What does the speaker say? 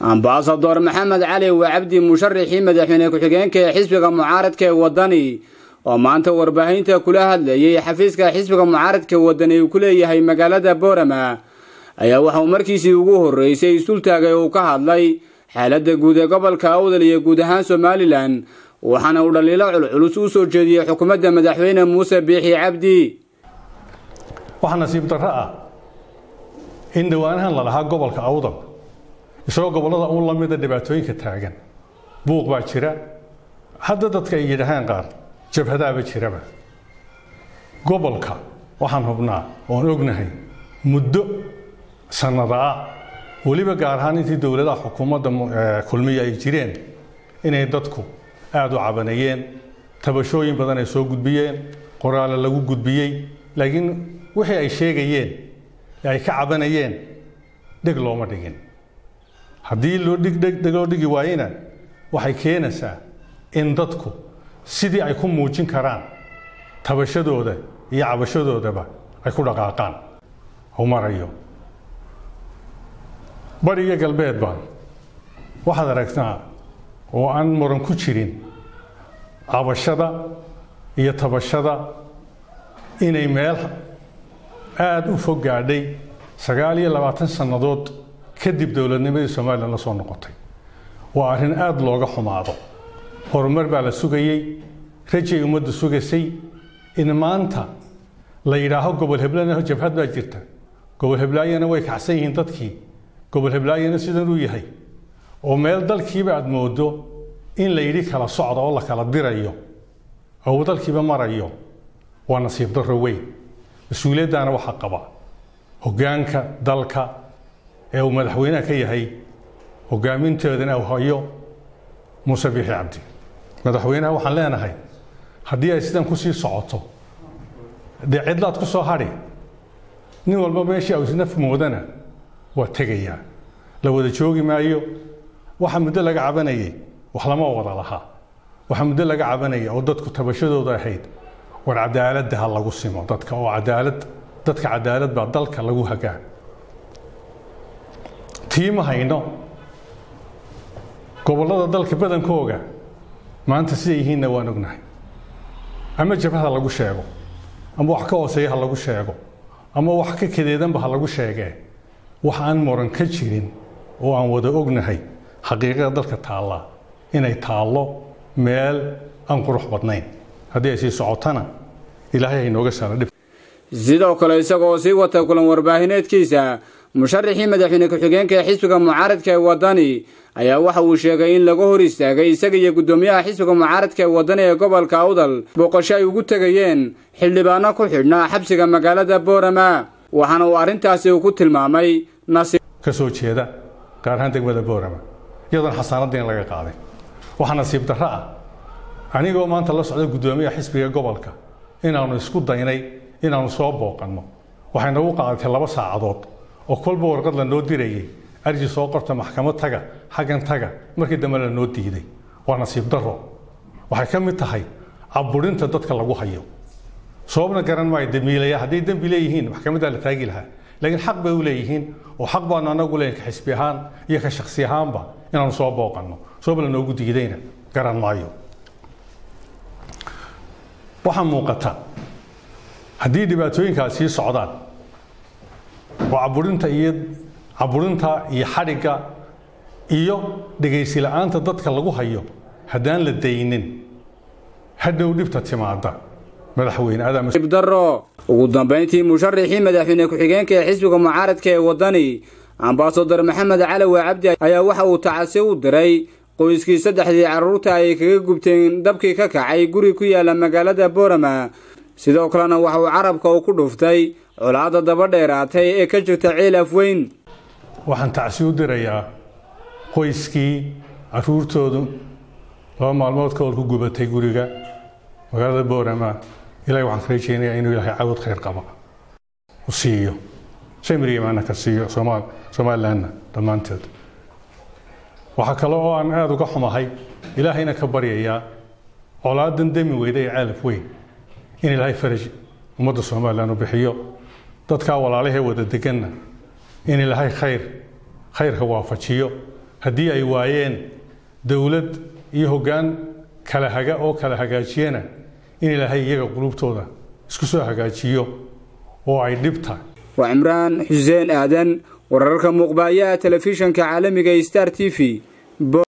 ambasador maxamed cali waa cabdi musharaxii madaxweyne ku-xigeenka ee xisbiga mucaaradka ee wadani oo maanta warbaahinta kula hadlayay xafiiska xisbiga mucaaradka wadani uu ku leeyahay magaalada boorama ayaa waxauu markiisii ugu horreysay isultaagay uu ka hadlay xaaladda guud ee gobolka awdal iyo guud ahaan somalilan waxaana uu dhaliilo culculus u soo jeediyey xukuumadda madaxweyne muuse biixi cabdi waxaa nasiib darro ah in dhawaanahan la dhahaa gobolka awdal isagoo gobollada uun la mida dhibaatooyinka taagan buuq baa jira hadda dadka ay yidhaahaan qaar jabhadaaba jiraba gobolka waxaan hubnaa oon ognahay muddo sannada ah weliba gaar ahaan intii dowladaha xukuumadda kulmiya ay jireen inay dadku aada u cabanayeen tabashooyin badan ay soo gudbiyeen qoraale lagu gudbiyey laakiin wixii ay sheegayeen ee ay ka cabanayeen dheg looma dhigin haddii loo dhig loo dhigi waayena waxay keenaysaa in dadku sidii ay ku muujin karaan tabashadooda iyo cabashadoodaba ay ku dhaqaaqaan u marayo bari iyo galbeedba waxaad aragtaa oo aan muran ku jirin cabashada iyo tabashada inay meel aada u fog gaadhay sagaal iyo labaatan sannadood kadib dowladnimadii somalilan la soo noqotay waa arrin aada looga xumaado horumar baa la sugayey rajay ummaddu sugaysay in maanta la yidhaaho gobol heblaana jabhad baa jirta gobol heblaayana way kacsan yihiin dadkii gobol heblaayana sidan uu yahay oo meel dalkiiba aada moodo in la yidhi kala socda oo la kala dirayo oo uu dalkiiba marayo waa nasiib darro weyn mas-uuliyaddaana waxaa qaba hoggaanka dalka ee uu madaxweynaha ka yahay hoggaaminteedana uu hayo muuse biixi cabdi madaxweynaha waxaan leenahay haddii ay sidan kusii socoto dee cidlaad ku soo hadhi nin walba meeshii awsnaf moodana waa tegayaa la wada joogi maayo waxa muddo laga cabanayay wax lama wada lahaa waxaa muddo laga cabanaya oo dadku tabashadooda ahayd war cadaaladda ha lagu simo dadka oo cadaalad dadka cadaalad baa dalka lagu hagaa tiima hayno gobollada dalka badankooga maanta siday yihiinna waan ognahay ama jabhada lagu sheego ama wax ka hooseeya ha lagu sheego ama wax ka kadeedanba ha lagu sheegee wax aan muran ka jirin oo aan wada ognahay xaqiiqada dalka taallaa inay taallo meel aan qurux badnayn haddii ay sii socotana ilaahay haynooga saara dhib sidoo kale isagoo sii wata kulan warbaahineedkiisa musharaxii madaxweyne ku-xigeenka ee xisbiga mucaaradka ee wadani ayaa waxa uu sheegay in laga hor istaagay isaga iyo guddoomiyaha xisbiga mucaaradka ee wadani ee gobolka awdal booqasho ay ugu tegayeen xildhibaano ku xidhnaa xabsiga magaalada boorama waxaana uu arrintaasi uu ku tilmaamay nasiib ka soo jeeda gaar ahaan degmada boorama iyadoon xasaanadiin laga qaaday waxaa nasiib darro ah anigoo maanta la socda guddoomiyaha xisbiga gobolka inaannu isku daynay inaannu soo booqanno waxay nagu qaadatay laba saacadood oo kolba warqad la noo dirayay arji soo qorta maxkamad taga xaggan taga markii dambe la noo diiday waa nasiib darro waxay ka mid tahay caburinta dadka lagu hayo sababna garan maayo damiilaya hadday dembi leeyihiin maxkamaddaa la taagi lahaa laakiin xaq bay u leeyihiin oo xaq baanu anagu leeyihin ka xisbi ahaan iyo ka shaksi ahaanba inaanu soo booqanno sabab la noogu diidayna garan maayo waxaa muuqata haddii dhibaatooyinkaas sii socdaan oo caburinta iyo caburinta iyo xadhigga iyo dhegaysi la-aanta dadka lagu hayo haddaan la daynin hadhow dhibta timaada madaxweyne daro ugu dambayntii musharaxii madaxweyne ku-xigeenka ee xisbiga mucaaradka ee wadani ambasador maxamed calawe cabdi ayaa waxa uu tacasi u diray qoyskii saddexdii carruurta ay kaga gubteen dabkii ka kacay guri ku yaala magaalada boorama sidoo kalena waxa uu carabka uu ku dhuftay colaadda daba dheeraatay ee ka jirta ciil afweyn waxaan tacsi u dirayaa qoyskii carruurtoodu laba maalmood ka hor ku gubatay guriga magaalada boorama ilahay waxaan ka rajeynayaa inuu ilaahay cawad khayr qaba u siiyo samriimaana ka siiyo somaal somalilanna dhammaanteed waxaa kale oo aan aada uga xumahay ilaahayna ka baryayaa colaadan demi weyda ee caalaf weyn in ilaahay faraj ummadda somalilan u bixiyo dadkaa walaalahee wada deganna in ilaahay khayr khayrka waafajiyo haddii ay waayeen dowlad iyo hoggaan kala haga oo kala hagaajiyana in ilaahay iyaga qulubtooda isku soo hagaajiyo oo ay dhibta waa cimraan xuseen aadan wararka muuqbaayaha telefishanka caalamiga star t v